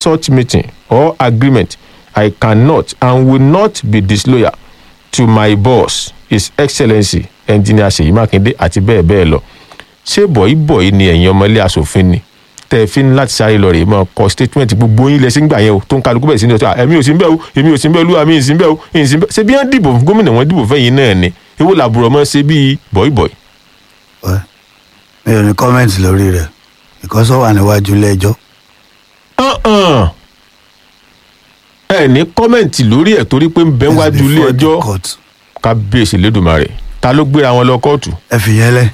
such meeting or agreement i cannot and will not be disloyal to my boss his excellency engineer seyi makinde àti bẹ́ẹ̀ bẹ́ẹ̀ lọ ṣé bọ̀yìbọ̀yì ni ẹ̀yin ọmọlé asòfin ni tẹ́ ẹ fi ní láti sáré lọ rèé mọ́ kọ statement gbogbo yín lẹ́sìn gbà yẹn o tó ń kálukú bẹ̀rẹ̀ sí ní ọ̀sẹ̀ ẹ̀mí ò sí ń bẹ̀ o èmi ò sí ń bẹ̀ olúwa mi ì sí ń bẹ̀ o ì sí ń bẹ̀ ṣé bí wọ́n dìbò fún gómìnà wọn dìbò fẹ́yìn náà ni èwo làbúrò mọ́ ṣe bíi bọ̀yìbọ̀yì. Well, mi ò ní kọ́mẹ́ǹtì lórí rẹ̀ because ó wà níwájú ilé ẹjọ́ ọ̀hún ẹ ní kọ́mẹ̀ǹtì lórí ẹ̀ torí pé ń bẹ wájú ilé Before the ẹjọ́ court. kábíyèsí lẹ́dùnmarè ta ló gbéra wọn lọ kóòtù ẹ fi yẹn lẹ̀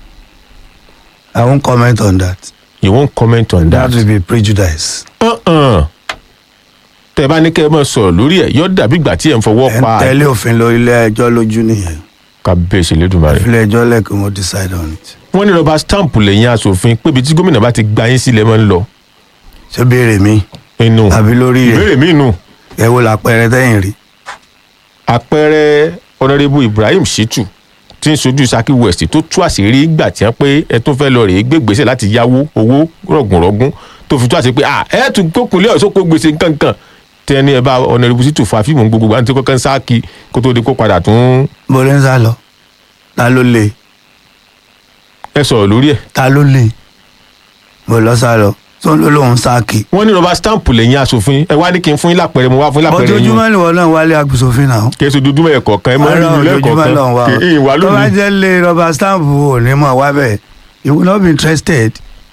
I won't comment on that you won't comment on that that. will be prejudice ọ̀hún tẹ bá ní kẹ́ ẹ mọ̀ sọ̀rọ̀ lórí ẹ̀ yọ dàbí ìgbà tí ẹ̀ ń fọwọ́ ẹ ń pa tẹ̀lé òfin lórí ilé ẹjọ́ lójú nìyẹn kábíyèsí lẹ́dùnmarè. ilé ẹjọ́ lẹ́kùn mo decide on it wọ́n ní rọba stamp lẹ́yìn asòfin pébi tí gómìnà bá ti gba yín sílẹ̀ mọ́ ń lọ ṣé béèrè mi inú àbí lórí rẹ̀ ìbéèrè mi nù ẹ wo làpẹẹrẹ tẹ́yìn rí àpẹẹrẹ ọ̀nàrẹ́bù ibrahim shitu tí ń sojú saki west tó tú àṣírí ìgbà tí wọ́n pé ẹ tún fẹ́ lọ rèé gbé gbèsè láti yáwó owó rọ̀gùnrọ̀gùn tó fi tú àṣírí pé à ẹ tún kókunlé ọ̀ṣọ́ kó gbèsè nkankan tí ẹni ẹ bá ọ̀nàrẹ́bù shitu fa fíìmù gbogbo àti kọ́kọ́ ń sáàkì kó tó di kó padà tún mo lè ń sá lọ ta ló lè ẹ sọ̀rọ̀ lórí ẹ̀. ta ló lè mo lọ sá lọ tó ń lò lóun sáàkì wọ́n ní rọba stamp lẹ́yìn asòfin ẹ wá ní kí n fún yín lápẹẹrẹ mo wá fún yín lápẹẹrẹ yín ojoojúmọ́ ni wọn náà wálé agbésòfin náà kí ẹ sọ dúdú mẹ́ẹ̀ kọ̀ọ̀kan ẹ mọ́ nínú ilé ojoojúmọ́ náà wà kọ̀ọ̀kan kí n wá tó bá lónìí. jẹ́ lé rọba stamp ò ní mọ̀ wá bẹ́ẹ̀ you will not be interested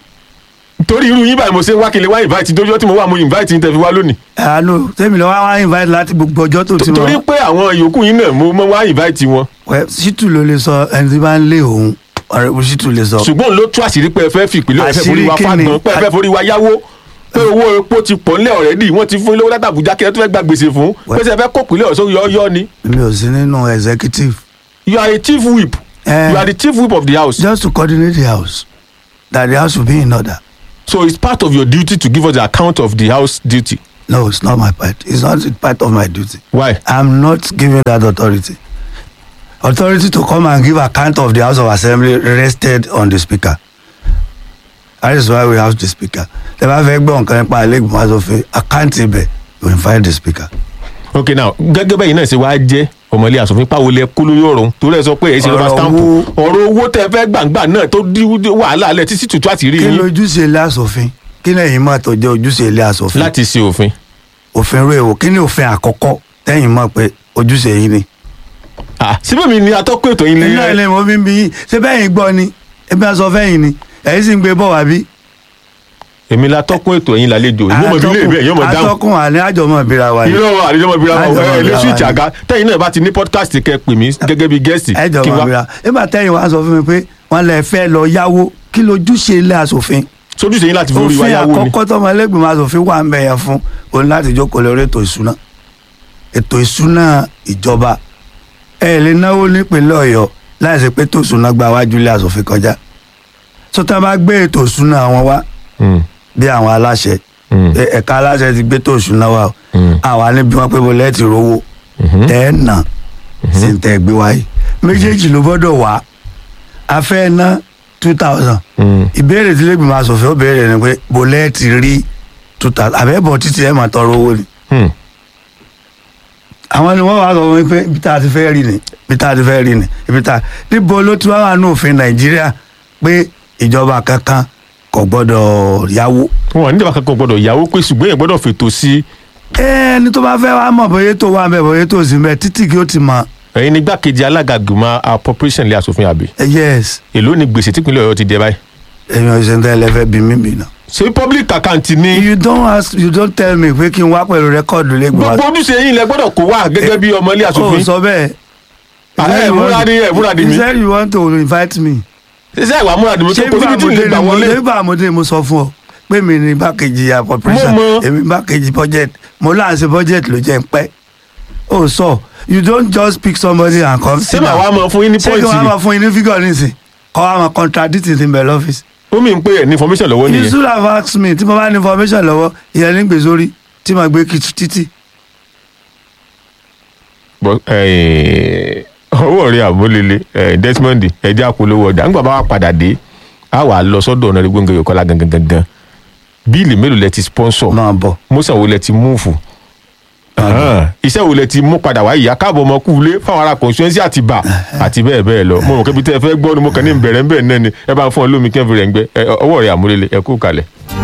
torí irú yín báyìí mo ṣe ń wá kí n lè wá invite dójú tí mo wà mo invite yín tẹ́ fi wá lónìí. àánú tèmi lọ wá wá invite láti gbogbo ọjọ́ tó ti torí mọ̀ pé àwọn yòókù yín náà mo mọ wá invite wọn. wẹ́ ṣítù ló lè sọ ẹni tí bá ń lé òun ọ̀rẹ́ bó ṣítù lè sọ ṣùgbọ́n ló tú àṣírí pé ẹ fẹ́ fi ìpínlẹ̀ ọ̀fẹ́ forí wa Àṣírí kíni? fágbọ́n pé ẹ fẹ́ forí wa yáwó pé owó epo ti pọ̀ nílẹ̀ ọ̀rẹ́dì wọ́n ti fún ilé owó láti Àbújá kí ẹ tó fẹ́ gba gbèsè fún pé ṣe ẹ fẹ́ kó ìpínlẹ̀ ọ̀ṣọ́ yọ́ọ́yọ́ ni. mi ò sí nínú executive you are a chief whip Eh. you are the chief whip of the house just to coordinate the house that the house will be in order so it's part of your duty to give us the account of the house duty no it's not my part it's not part of my duty why. i'm not giving that authority authority to come and give account of the house of assembly rested on the speaker that is why we have the speaker tẹ bá fẹ́ gbọ́ nǹkan nípa ilégbèmọ̀ asòfin àkáǹtì ibẹ̀ you invite the speaker. okay now gẹ́gẹ́ bẹ́ẹ̀ náà ṣe wá jẹ́ ọmọlé asòfin páwo lẹ kú lórí ọ̀rọ̀ torí ẹ sọ pé èyí ṣe lọ́ba Ọ̀rọ̀ stamp owó. ọ̀rọ̀ owó tẹ fẹ́ gbàǹgbà náà tó dí wàhálà alẹ́ títí tutù àti rí kí yín lójúṣe ilé asòfin kí lẹ́yìn mọ̀ tó jẹ́ ojúṣe ilé asòfin láti ṣe òfin. òfin rẹ̀ wò kí ni òfin àkọ́kọ́ tẹ́yìn mọ̀ pé ojúṣe yìí ni. Ah, síbẹ̀ mi ni atọ́kùn ètò yín lé iná ilé mo fi ń bí yín ṣé bẹ́yìn gbọ́ ni ebi aṣọ fẹ́yìn ni ẹ̀yìn sì ń gbé bọ̀ wá bí. èmi la tọ́kùn ètò yín lálejò yóò mọ̀ bí lè bẹ́ẹ̀ yóò mọ̀ dáhùn. atọ́kùn àní àjọmọ̀ ìbíra wa ni. irọ́ àlejò ọmọ ìbíra Àjọmọ̀ ẹ lé ìbíra switch wa ni. àga tẹ́yìn náà bá ti ní podcast kẹ́ pè mí gẹ́gẹ́ bí gẹ́sì kí ẹjọba wá ìbíra nígbà tẹ́yìn wá sọ fún mi pé wọ́n lè fẹ́ lọ yáwó kí lójúṣe ilé asòfin. sójúṣe yín láti fi orí wa òfin yáwó ni. àkọ́kọ́ tọmọ ẹlẹ́gbẹ̀mọ asòfin wà ń bẹ̀ yẹn fún òun láti jókòó lórí ètò ìṣúná ètò ìṣúná ìjọba ẹ lè náwó nípínlẹ̀ ọ̀yọ́ láì ṣe pé ètò ìṣúná gba wájú ilé asòfin kọjá sọtá bá gbé ètò ìṣúná wọn wá Mm, bí àwọn aláṣẹ mm, ẹ- ẹ̀ka aláṣẹ ti gbé ètò ìṣúná wá o mm, àwa níbi wọn pé mo lẹ́ẹ̀tì rówó mhm. tẹ́ ẹ̀ nà sí ń tẹ́ ẹ gbé wáyé méjèèjì ló gbọ́dọ̀ wá a fẹ́ ná two thousand Mm. ìbéèrè tí lẹ́gbẹ̀ẹ́ máa sọ̀fẹ́ ó béèrè ni pé bọ́lẹ́ ti rí two thousand àbẹ́bọ̀ títí ẹ̀ máa tọrọ owó ni. Mm. àwọn ni wọ́n wá sọ fún mi pé ibi tá a ti fẹ́ rí ni ibi tá a ti fẹ́ rí ni ibi tá a níbo ló ti wá wà ní òfin nàìjíríà pé ìjọba kankan kò gbọ́dọ̀ yáwó. wọn ò ní ìjọba kankan gbọ́dọ̀ yáwó pé ṣùgbọ́n èèyàn gbọ́dọ̀ fètò sí ẹni tó bá fẹ́ wá mọ̀ bóyá tó wà bẹ́ẹ̀ bóyá tó sì bẹ́ẹ̀ títí kí ó ti mọ̀ ẹ̀yin ní gbàkejì alága gbìmọ̀ appropriation lé asòfin àbí ẹ yes èló ni gbèsè típínlẹ̀ ọ̀yọ́ ti dé báyìí. èèyàn ìṣẹ̀ntẹ́ ẹlẹ́fẹ́ bí mí bì náà. ṣé public account ni you don't ask you don't tell me pé kí n wá pẹ̀lú rẹ́kọ̀dù lẹ́gbọ̀n. gbogbo ojúṣe yín lẹ gbọ́dọ̀ kó wá gẹ́gẹ́ bí ọmọ ilé o asòfin sọ bẹ́ẹ̀. Ah, ẹ múra ni ẹ múra ni you mi said you want to invite me. ṣe ìwà múra ni mi tó ṣé kó síbi tí ń lè gbà wọlé nígbà àmọ́dé mo sọ fún ọ pé mi ní bákejì appropriation Mo mọ̀. èmi bákejì budget mo láǹṣe budget ló jẹ́ ń pẹ́. o sọ you don't just pick somebody and come ṣé màá wá mọ fún yín ní ṣé kí pọ́ìntì wọ́n ni máa fún yín ní figure nísìn kọ́ wa máa contradict in the office. ó mì ń pè ẹ̀ ní information lọ́wọ́ you nìyẹn should have asked me tí mo bá ní information lọ́wọ́ ìyẹn ní gbèsè orí tí màá gbé kìtì títì. But, eh, owó rẹ̀ àbólélé eh, Desmond ẹ̀jẹ̀ àpolówó ọjà ńgbà bá wà padà dé a wà lọ sọ́dọ̀ ọ̀nà ìgbóngàn yòókọ́lá gangan gangan bíìlì mélòó lẹ ti sponsor máa bọ̀ mọ́sàn wo lẹ ti múùfù iṣẹ́ wo lẹ ti mú padà wá ìyá káàbọ̀ ọmọ kú ilé fáwọn ará constituency àti bà àti bẹ́ẹ̀ bẹ́ẹ̀ lọ mo mọ̀ kébi tẹ́ ẹ fẹ́ gbọ́ ni mo kàn ní bẹ̀rẹ̀ ń bẹ̀ náà ni ẹ bá ń fún ọ lómi kẹ́fì rẹ̀ ń gbẹ ẹ, ọwọ́ rẹ̀ àmúrelé ẹ kú kalẹ̀.